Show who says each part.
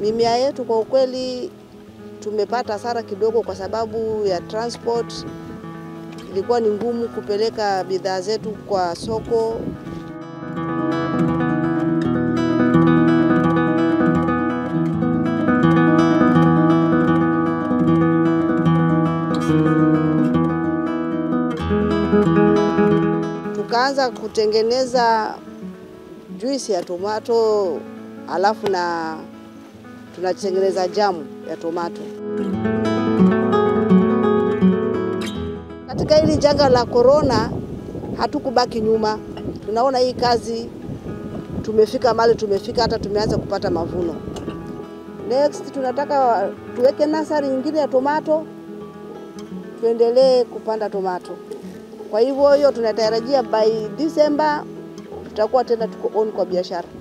Speaker 1: Mimea yetu kwa ukweli tumepata hasara kidogo, kwa sababu ya transport. Ilikuwa ni ngumu kupeleka bidhaa zetu kwa soko. Tukaanza kutengeneza juisi ya tomato, alafu na tunatengeneza jamu ya tomato. Katika hili janga la korona hatukubaki nyuma, tunaona hii kazi tumefika mahali tumefika, hata tumeanza kupata mavuno. Next tunataka tuweke nasari nyingine ya tomato, tuendelee kupanda tomato. Kwa hivyo hiyo tunatarajia by December tutakuwa tena tuko on kwa biashara.